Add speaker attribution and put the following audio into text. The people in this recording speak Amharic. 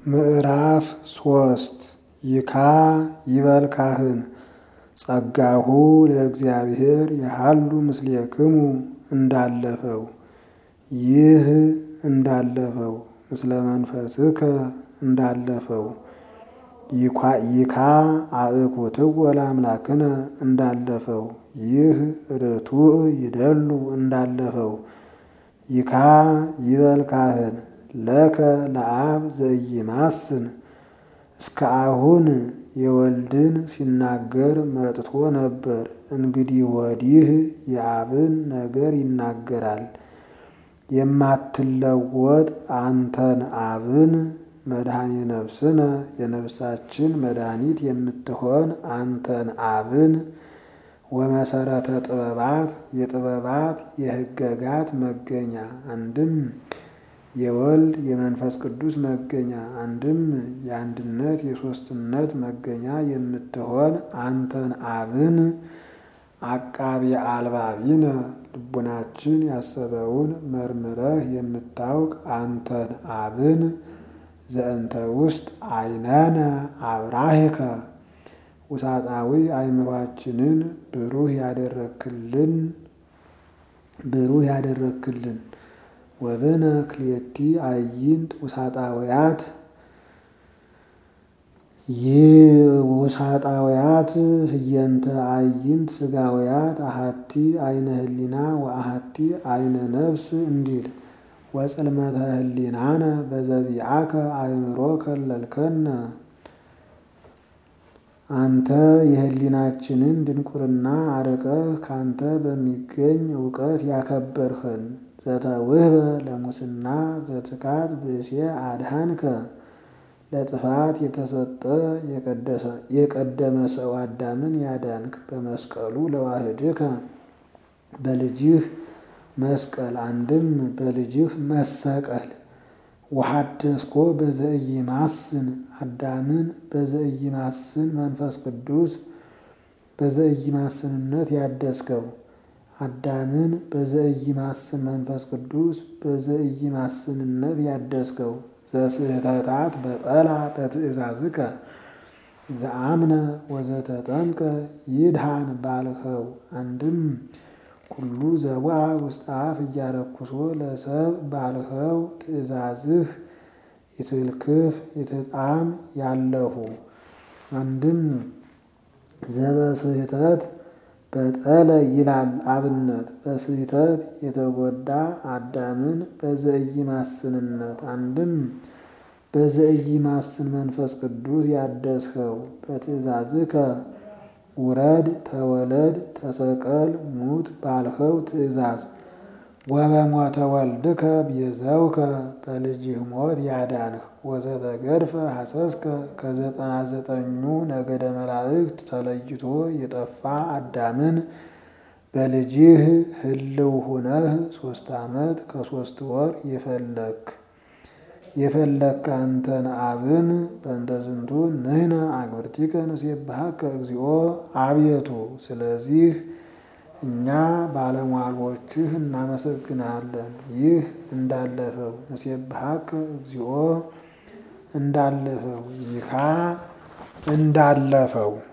Speaker 1: ምዕራፍ ሶስት ይካ ይበል ካህን ጸጋሁ ለእግዚአብሔር ያሃሉ ምስሌክሙ እንዳለፈው ይህ እንዳለፈው ምስለ መንፈስከ እንዳለፈው ይካ አእኩትዎ ለአምላክነ እንዳለፈው ይህ ርቱዕ ይደሉ እንዳለፈው ይካ ይበል ካህን ለከ ለአብ ዘኢይማስን እስከ አሁን የወልድን ሲናገር መጥቶ ነበር። እንግዲህ ወዲህ የአብን ነገር ይናገራል። የማትለወጥ አንተን አብን መድኃኔ ነፍስነ የነፍሳችን መድኃኒት የምትሆን አንተን አብን ወመሰረተ ጥበባት የጥበባት የሕገጋት መገኛ አንድም የወልድ የመንፈስ ቅዱስ መገኛ አንድም የአንድነት የሦስትነት መገኛ የምትሆን አንተን አብን አቃቤ አልባቢነ ልቡናችን ያሰበውን መርምረህ የምታውቅ አንተን አብን ዘእንተ ውስጥ አይነነ አብራህከ ውሳጣዊ አእምሯችንን ብሩህ ያደረክልን ብሩህ ያደረክልን ወብነ ክልኤቲ አዕይንት ውሳጣውያት ውሳጣውያት ህየንተ አዕይንት ስጋውያት አሃቲ አይነ ህሊና ወአሃቲ አይነ ነፍስ እንዲል ወጽልመተ ህሊናነ በዘዚአከ አእምሮ ከለልከነ አንተ የህሊናችንን ድንቁርና አርቀህ ካንተ በሚገኝ እውቀት ያከበርኸን ዘተውህበ ለሙስና ዘትካት ብእሴ አድሃንከ ለጥፋት የተሰጠ የቀደመ ሰው አዳምን ያዳንክ በመስቀሉ ለዋህድከ በልጅህ መስቀል አንድም በልጅህ መሰቀል ወሐደስኮ በዘኢይማስን አዳምን በዘኢይማስን መንፈስ ቅዱስ በዘኢይማስንነት ያደስከው አዳምን በዘኢይማስን መንፈስ ቅዱስ በዘኢይማስንነት ያደስከው ዘስህተታት በጠላ በትእዛዝከ ዘአምነ ወዘተጠምቀ ይድሃን ባልኸው አንድም ኩሉ ዘቡአ ውስተ አፍ እያረኩሶ ለሰብ ባልኸው ትእዛዝህ ይትልክፍ ይትጣም ያለፉ አንድም ዘበስህተት በጠለ ይላል አብነት በስህተት የተጎዳ አዳምን በዘኢይማስንነት አንድም በዘኢይማስን መንፈስ ቅዱስ ያደስኸው በትእዛዝከ ውረድ ተወለድ ተሰቀል ሙት ባልኸው ትእዛዝ ወበሞተ ወልድከ ቤዘውከ በልጅህ ሞት ያዳንህ ወዘተገድፈ ሐሰስከ ከዘጠና ዘጠኙ ነገደ መላእክት ተለይቶ የጠፋ አዳምን በልጅህ ህልው ሁነህ ሶስት ዓመት ከሶስት ወር የፈለክ የፈለክ አንተን አብን በእንተ ዝንቱ ንሕነ አግብርቲከ ንሴብሐከ እግዚኦ አቤቱ ስለዚህ እኛ ባለሟሎችህ እናመሰግናለን። ይህ እንዳለፈው ንሴብሐከ እግዚኦ እንዳለፈው ይካ እንዳለፈው